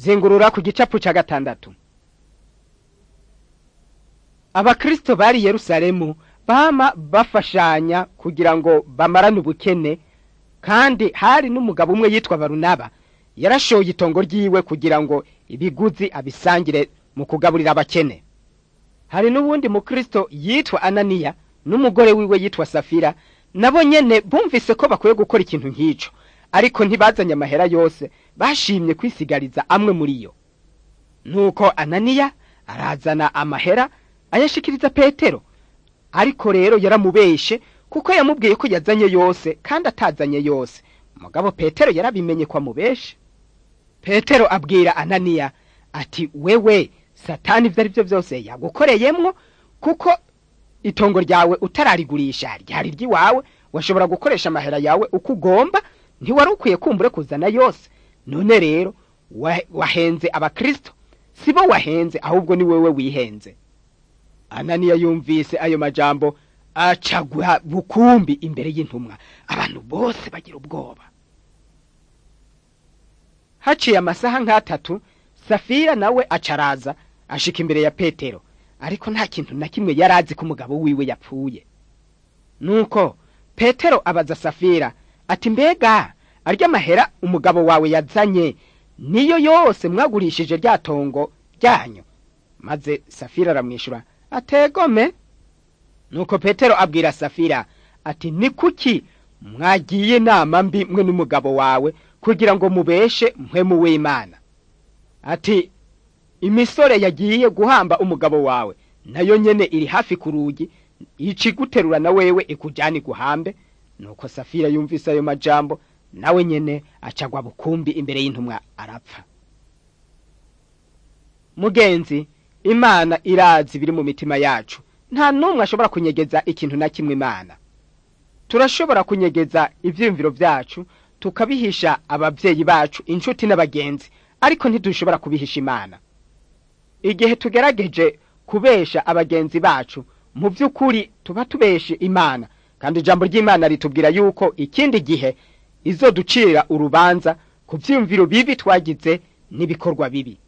zingurura ku gicapu cya gatandatu abakristo bari i yerusalemu bama bafashanya kugira ngo bamarane ubukene kandi hari n'umugabo umwe yitwa barunaba yarashoye itongo ryiwe kugira ngo ibiguzi abisangire mu kugaburira abakene hari n'uwundi mukristo yitwa ananiya n'umugore wiwe yitwa safira nabo nyene bumvise ko bakwiye gukora ikintu nk'ico ariko ntibazanye amahera yose bashimye kwisigariza amwe muri yo nuko ananiya arazana amahera ayashikiriza petero ariko rero yaramubeshe kuko yamubwiye ko yazanye yose kandi atazanye yose mugabo petero yarabimenye ko amubeshe petero abwira ananiya ati wewe satani ibyo ari byo byose yagukoreyemwo kuko itongo ryawe utararigurisha ryari ry'iwawe washobora gukoresha amahera yawe uko ugomba ntiwari ukwiye kumbure kuzana yose none rero wahenze abakristo si bo wahenze ahubwo ni wewe wihenze ananiya yumvise ayo majambo acagwa bukumbi imbere y'intumwa abantu bose bagira ubwoba haciye amasaha nk'atatu safira nawe acaraza ashika imbere ya petero ariko nta kintu na kimwe yari azi ko umugabo wiwe yapfuye nuko petero abaza safira ati mbega arya mahera umugabo wawe yazanye niyo yose mwagurishije rya tongo ryanyu maze safira aramwishyura ategome nuko petero abwira safira ati ni kuki mwagiye inama mbi mwe n'umugabo wawe kugira ngo mubeshe mpwemu w'imana ati imisore yagiye guhamba umugabo wawe nayo nyene iri hafi ku rugi iciguterura na wewe ikujyana iguhambe nuko safira yumvise ayo majambo nawe nyene acagwa bukumbi imbere y'intumwa arapfa mugenzi imana irazi biri mu mitima yacu nta n'umwe ashobora kunyegeza ikintu na kimwe imana turashobora kunyegeza ivyiyumviro vyacu tukabihisha abavyeyi bacu inshuti n'abagenzi ariko ntidushobora kubihisha imana igihe tugerageje kubesha abagenzi bacu mu by'ukuri tuba tubeshe imana kandi ijambo ry'imana ritubwira yuko ikindi gihe izoducira urubanza ku byiyumviro bibi twagize n'ibikorwa bibi